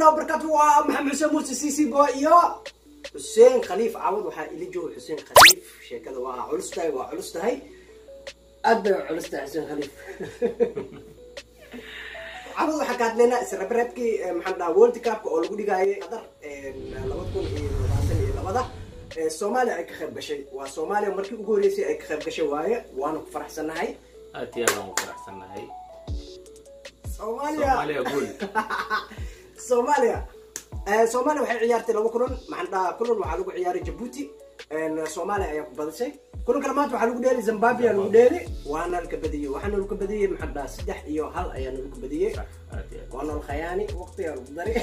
warahmatullahi wabarakatu waa maxamed xuseen muuse cc boy iyo xuseen khaliif caawad waxaa ila jooga xuseen khaliif sheekada waa culus tahay waa culus tahay aad bay u culus tahay xuseen khaliif caawad waxaa ka hadlaynaa isreebreebkii maxaan dhahaa world cupka oo lagu dhigaayay qadar laba kun iyo labaatan iyo labada soomaaliya ay ka qayb gashay waa soomaaliya markii ugu horeysay ay ka qayb gashay waaye waana ku faraxsannahay aad iyo aad aan u faraxsannahay soomaaliya soomaaliya guul soomaaliya Eh, soomaaliya waxay ciyaartay laba kulan maxaan dhahaa kulan waxaa lagu ciyaaray jabuuti En, soomaaliya ayaa ku badisay kulan kale maanta waxaa lagu dheeli zimbabwe aa lagu dheeli waana laka badiyey waxaana lagu badiyey maxaan dhahaa saddex iyo hal ayaana lagu badiyey Sax, aad iyo aad. waana lkhayaani waqtigaa lagu dari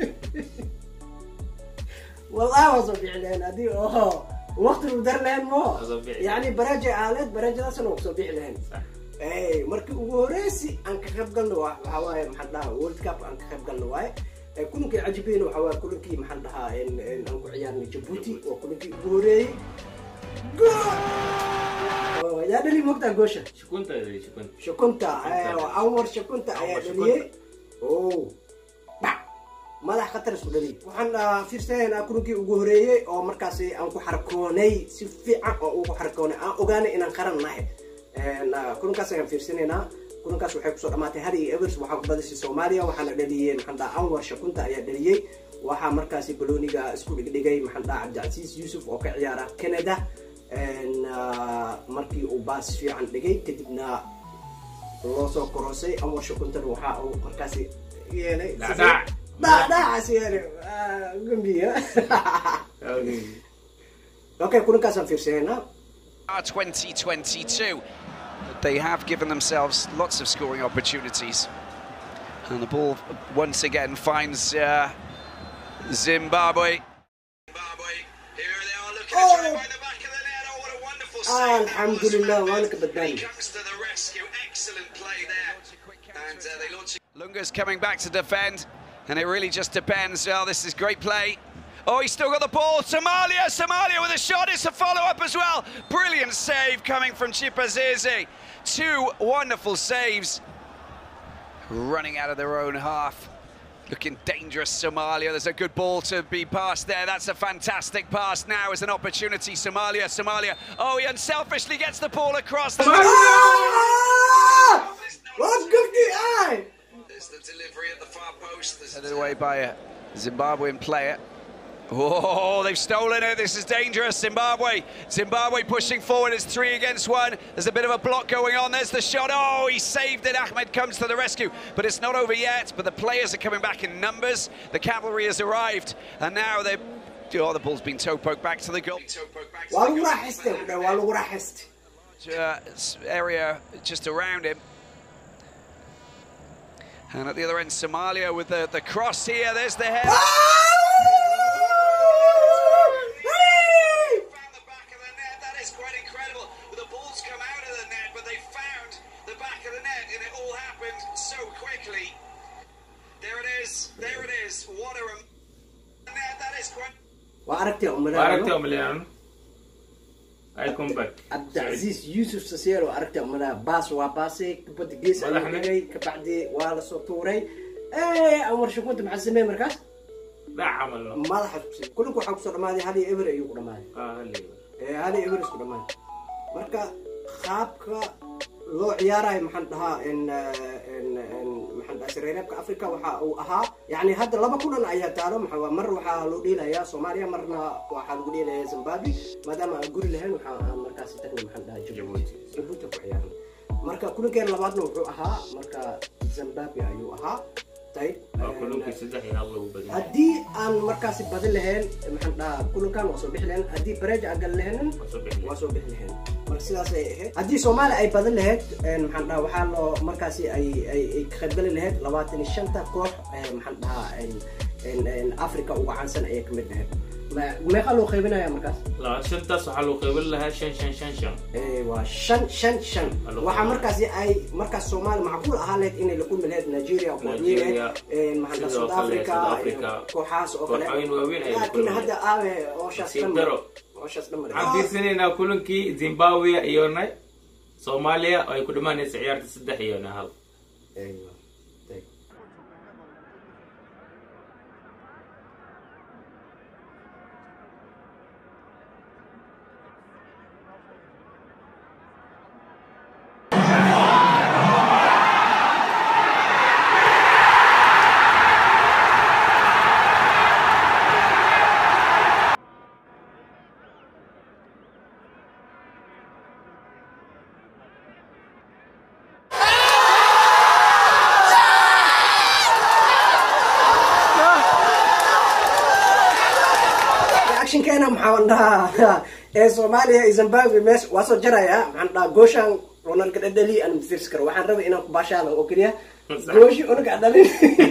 wallahi waa soo bixi lahayn haddii oo waqti lagu dari lahayn mo Waa soo bixi. yani baraaja aaleed baraajadaasna waa kusoo bixi lahayn Sax. Hey, markii ugu horeysi aan ka qayb galno waa- waxaa waaye maxaan dhahaa world cup aan ka qayb galno waaye Eh, kulankii cajibeena waxaa waaye kulankii maxaan dhahaa in- in aan ku ciyaarnay jabuuti waa kulankii ugu horeeyey Goal! Oh, yaa dhali mogtaa goosha Shukunta iyo shukunta. shakunta eh, waa anwar shakunta ayaa Anwar dhaliyey oh bac madax khatar isku dhaliyey waxaan ah, fiirsanaynaa kulankii ugu horeeyey oo markaasi aan ku xarkoonay si fiican oo ugu xarkoonay aan ogaanay inaan qaran nahay En, ah, kulankaas ayaan fiirsanaynaa kulankaas waxay kusoo dhamaatay hari iyo evers waxaa ku badisay soomaaliya waxaana dhaliyey maxaan dhaha anwar shakunta ayaa dhaliyey waxaa markaasi balooniga isku dhigdhigay maxaan dhaha cabdicasiis yuusuf oo ka ciyaara canada En, ah, markii uu baas fiican dhigay kadibna loo soo korosay anwar shakuntana waxaa uu markaasi yeelay Dhacdhac. dhacdhacaas yeelay Ah, gambiya okay kulankaasaan fiirsanayna 2022. They have given themselves lots of scoring opportunities. And the ball once again finds uh, Zimbabwe. Zimbabwe, here they are looking Oh. at trying by the back of the net. Oh, what a wonderful save. Alhamdulillah, Ahmed. waana ka badbaadi. He comes to the rescue. Excellent play there. And uh, they launch. Lunga's coming back to defend. And it really just depends. Oh, this is great play. Oh, he's still got the ball. Somalia, Somalia with a shot. It's a follow up as well. Brilliant save coming from Chipazizi. Two wonderful saves. Running out of their own half. Looking dangerous, Somalia. There's a good ball to be passed there. That's a fantastic pass now as an opportunity. Somalia, Somalia. Oh, he unselfishly gets the ball across. The... Ah! Wat gufti ay! There's the delivery at the far post. Headed away by a Zimbabwean player. Oh, they've stolen it. This is dangerous. Zimbabwe. Zimbabwe pushing forward. It's three against one. There's a bit of a block going on. There's the shot. Oh, he saved it. Ahmed comes to the rescue. But it's not over yet. But the players are coming back in numbers. The cavalry has arrived. And now they're. Oh, the ball's been toe poked back to the goal. Waa lagu raaxaystay ku dhaw, waa lagu raaxaystay. uh, s- area just around him. And at the other end, Somalia with the, the cross here. There's the head. Found the back of the net. That is quite incredible. The ball's come out of the net, but they found the back of the net, and it all happened so quickly. There it is. There it is. What a rem- net. That is quite. Waa aragtay Waa umaleeyo. aragtay Omeliano. I come back. cabdicasiis yuusuf sasier oo aragtay umaleeyo. baas waa baasay kubadda gees ayuu Madaxna. dhigay kabacdi waa la soo tuuray Eh, anwar shakunta maxaa sameeyey markaas Dhac camal oo. madaxa kusii kulanka waxaa kusoo dhamaaday hal iyo eber ayuu ku dhamaaday Ah, hal iyo. Eh, hal iyo eber isku dhamaaday marka qaabka loo ciyaarayo maxaan dhahaa in eh, in in maxaan dhahaa sareereebka africa waxa uu ahaa yani hadda laba kulan ayaa taalo maxaa waa- mar waxaa loo dheelayaa soomaaliya marna waxaa lagu dheelayaa zimbabwe maadaama aan guri lahayn waxaa aan markaasi tagnay maxaan dhahaa jabuuti jabuuti ku ciyaarnay marka kulankeena labaadna wuxuu ahaa marka zimbabwe ayuu ahaa tayib Waa kulankii saddex iyo hal lagu badiyay. haddii aan markaasi badin lahayn maxaan dhahaa kulankan waa soo bixi lahayn haddii bareej aan gali lahayn Waa soo bixi. waa soo bixi lahayn marka sidaas ay ahayd haddii soomaaliya ay badan lahayd een, maxaan dhahaa waxaa loo markaasi ay ay ay ka qaybgali lahayd labaatan iyo shanta koox ee, maxaan dhahaa een, een, een, africa uga caansan ayay kamid lahayd Ma- meeqa loo qaybinaya markaas Laba- shantaas waxaa lagu qaybin lahaa shan shan shan shan. Ee, waa shan shan shan Halo. waxaa markaasi ay markaas soomaaliya macquul ahaa lahayd inay la kulmi lahayd nigeria Nigeria, maxaan dhahaa sidoo south kale africa South iyo Africa. kooxahaas oo kale Kooxooyin waaweyn ayay la laakiin kulmayaan. hadda aabe ooshaas Nasiib dhan daro. ooshaas dhan mare Waxaan fiirsanaynaa kulankii Zimbabwe iyo na- Soomaaliya oo ay ku dhamaanaysa ciyaarta saddex iyo hal. Aywa. Tayib. maxaan dhahaa ee soomaaliya iyo zimbabwe meesha waa soo jaraya maxaan dhahaa gooshaan ronalka dhadhali aan mafirsi karo waxaan rabay inaan ku baashaalan oo keliya gooshi unaga dhalin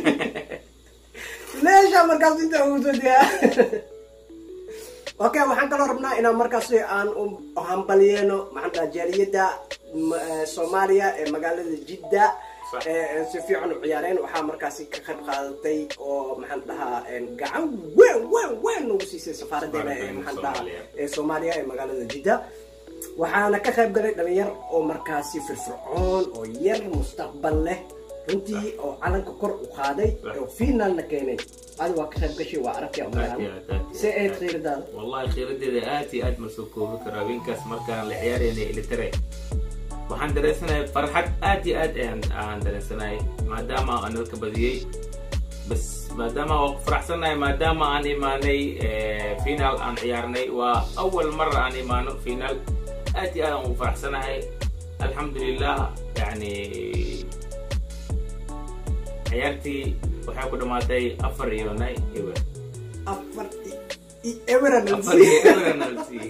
meesha markaas inta ugu soo diyaa okay waxaan kaloo rabnaa inaan markaas aan u hambalyeeno maxaan dhahaa jaaliyadda m- eh, soomaaliya ee magaalada jidda Sax. ee si fiican u ciyaareen waxaa markaasi ka qayb qaadatay oo maxaan dhahaa een, gacan weyn weyn weyn nagu siisay safaaradeena ee Safaaradeena maxaan dhahaa Soomaaliya. ee soomaaliya ee magaalada jidda waxaana ka qayb galay dhalinyar oo markaasi firfircoon oo yar mustaqbal leh runtii oo calanka kor u qaaday Sax. oo finaalna keenay adi waa ka qayb gashay waa aragtay Aad iyo aad, aad iyo see aad. eed khiiradaada wallahi khiiradeeda aad iyo aad ma soo koobi karo habeenkaas markaan la ciyaarayna ilitare waxaan dareensanahay farxad aad iyo aad ayaan aan dareensanahay maadaama aan dadka badiyey bas maadaama waa ku faraxsanahay maadaama aan imaanay final aan ciyaarnay waa awal mara aan imaano final aad iyo aad aan ugu faraxsanahay alxamdulilah yani ciyaartii waxay ku dhamaatay afar iyo nay ewer afar emeran afar iyo ewer nalsi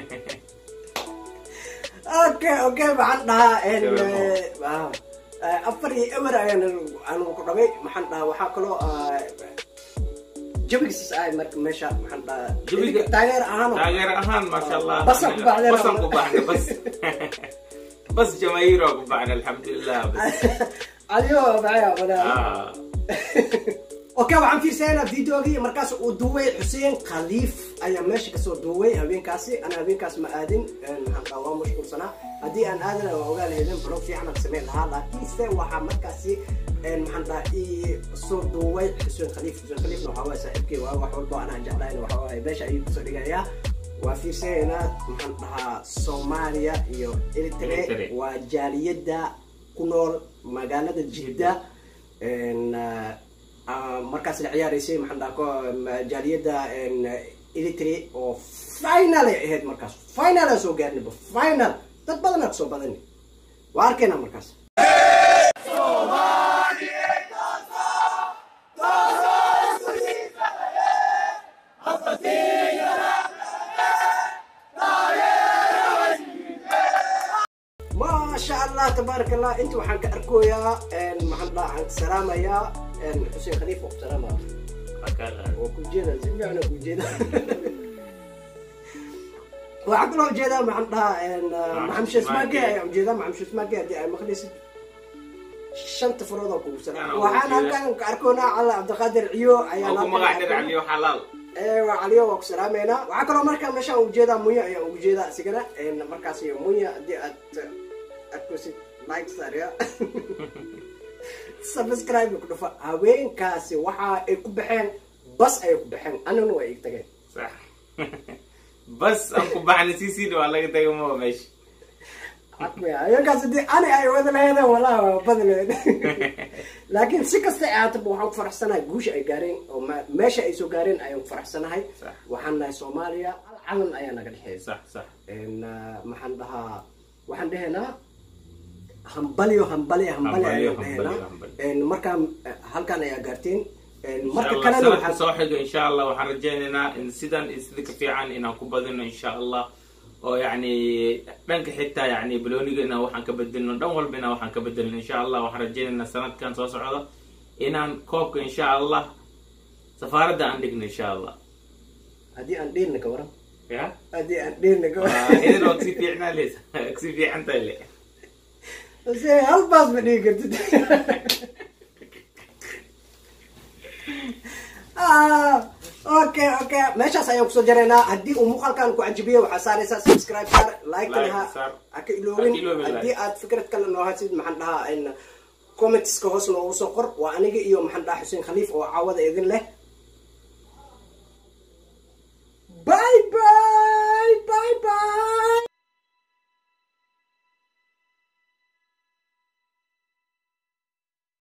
okay okay maxaan dhahaa en, Ewer eh, ah, eh, afar iyo emer ayaan aan ku dhabay maxaan dhahaa waxaa kaloo ah, jawigiis ay marka meesha maxaan dhahaa Jawiga- taageer ahaan oo- taageer ahaan maasha allah Basan ku baxdeen. basan ku baxna bas bas jamaahiir oo ku baxna alxamdulilah bas adigo maxay wadaa Ah, okay waxaan fiirsaynaa videogii markaas uu duubay xuseen khaliif ayaa meesha kasoo duubay habeenkaasi ana habeenkaas ma aadin een, maxaan dhahaa waa mashquulsanaa haddii aan aadana waa ogaa lahaydin blog fiican aan samayn lahaa laakiinse waxaa markaasi een, maxaan dhahaa ii soo duubay xuseen khaliif xuseen khaliifna waxaa waaya saaxiibkii waa wax walba anaan jeclayn waxaa waaya meesha ayuu kusoo dhigayaa waa fiirsaynaa maxaan dhahaa soomaaliya iyo eritre Eritrea. waa jaaliyadda ku nool magaalada jidda een, ah, ah, markaas la ciyaaraysay maxaan dhaha ko- ma- jaaliyadda een, eritrea oo final ay ahayd markaas final aan soo gaarnayba final dad badanaa kasoo badani waa arkaynaa markaas maasha allah tabaaraka allah inta waxaan ka arkoyaa een, maxaan dhaha aan salaamayaa een, xuseen khaliif oo ku salaamaya marka- oo ku jeeda si fiican oo ku jeeda waxaa kaloo ujeedaa maxaan dhahaa een, uh, maxamed shesmaage ayaa ujeedaa maxamed shesmaage haddii ay maqleysid shanta farood oo kugu salaam Yaa, waxaan ujeeda. halkan ka arkoonaa cala cabdiqaadir ciyo ayaan oo ku halkan magac ka dhir arkoonaa. caliyo xalaal ee waa caliyo waa ku salaameynaa waxaa kaloo markaa meeshaan ujeedaa munya ayaa ugu jeedaa isigana een, markaas iyo munya haddii aad arkosid like saarya subscribe ku dhufa haweenkaasi waxa ay ku baxeen bas ayay ku baxeen anana waa ig tageen sax bas aan ku baxna cc waa laga tagay ma meesha Cadmaya, haweenkaasi dee ani ay wada laheedeen walahi waa badleen laakiin si kasta ay ahaataba waxaan ku faraxsanahay guusha ay gaareen oo ma- meesha ay soo gaareen ayaan ku faraxsanahay Sax. waxaan nahay soomaaliya hal calan ayaa naga dhexeeya sax sax En, ah, maxaan dhahaa waxaan dhehaynaa hambalyo hambalyo hambalyo Hambalyo, ayaan hambalyo, dhehaynaa hambalyo. En, markaan eh, halkaan ayaa gaarteen En, insha marka allah kalena sanadka waxaan soo xigo insha allah waxaan rajaynaynaa in sidan iyo sida ka fiican inaan ku badino insha allah oo yacni dhanka xitaa yacni balooniga inaan waxaan ka bedelno dhan walba inaan waxaan ka bedelno insha allah waxaan rajaynaynaa sanadkan soo socda inaan koobka insha allah safaaradda aan dhigno insha allah haddii aan dheelna ka waran ya haddii aan dheelna ka Waa waran idin oo kasi fiicnaa le kasi fiican tahay le se hal baas ma dhigi kartid Ah, okay okay meeshaas ayaan kusoo jaraynaa haddii uu muuqaalkan ku cajibiyo waxaa saaraysaa subscribe saar like Like, ha saar. ha ka iloobin Ha ka iloobin, haddii like. aad fikrad kale noo hasid maxaan dhahaa in commentska hoos noogu soo qor waa aniga iyo maxaan dhahaa xuseen khaliif oo caawada idin leh